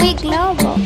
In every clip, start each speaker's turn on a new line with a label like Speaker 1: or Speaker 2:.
Speaker 1: We global.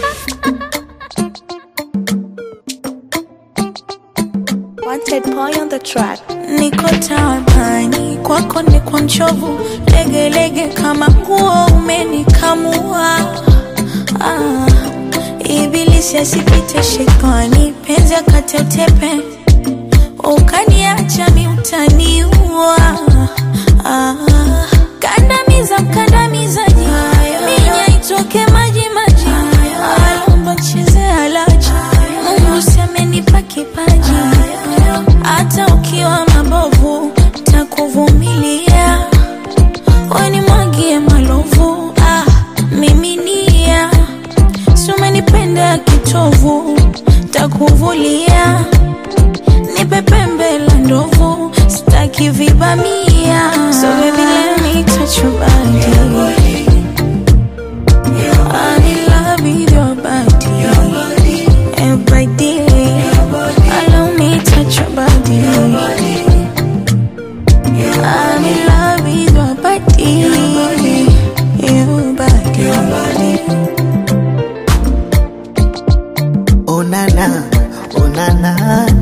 Speaker 2: Wanted boy on the track. Niko tabani kwako ni kwa mchovu, legelege kama nguo umenikamua. Ah, ibilisi asipite shetani, penzi akate utepe, ukaniacha mi utaniua. Ah, kandamiza mkandamizaji, minya itoke maji maji, alomba cheze halaji, Mungu si amenipa kipaji hata ukiwa mabovu takuvumilia, weni mwagie malovu ah, miminia, si umenipenda kitovu, takuvulia nipe pembe la ndovu, sitaki vibamia, so baby let me touch your body. I'm in love with your body, your body. Allow me touch your body. I'm in love with your body, your body.
Speaker 3: Onana, onana.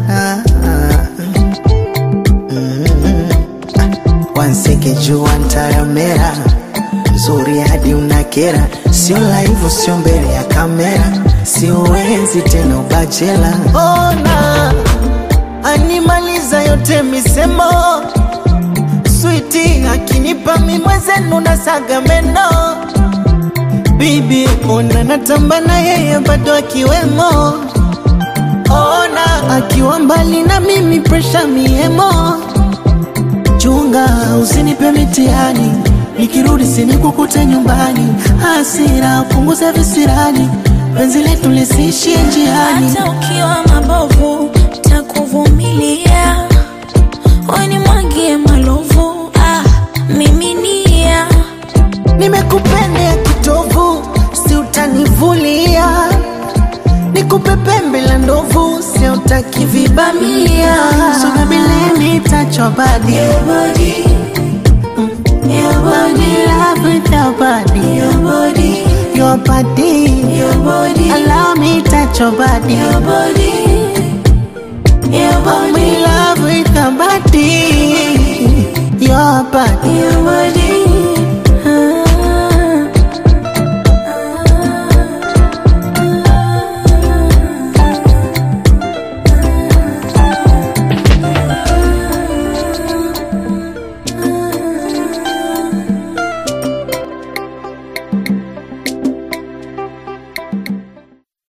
Speaker 3: Wanseke jua ntaramera, mzuri hadi unakera, sio laivu, sio mbele ya kamera, sio wenzi tena ubachela. Ona animaliza yote misemo, switi akinipa mimwezenu na saga meno Bibi, ona natamba na yeye bado akiwemo. Ona akiwa mbali na mimi presha miemo. Chunga usinipe mitihani, nikirudi sinikukute nyumbani. Hasira punguza visirani, penzi letu lisiishie njiani.
Speaker 2: Hata ukiwa mabovu takuvumilia, weni mwagie malovu ah, miminia
Speaker 3: Nimekupendea kitovu, si utanivulia. Nikupe pembe la ndovu, si utaki vibamia. So baby let me touch your body. Your body. Your body. Love with your body. Your body. Your body. Your body. Allow me touch your body. Your body. Your body. I'm in love with your body. Your body. Your body.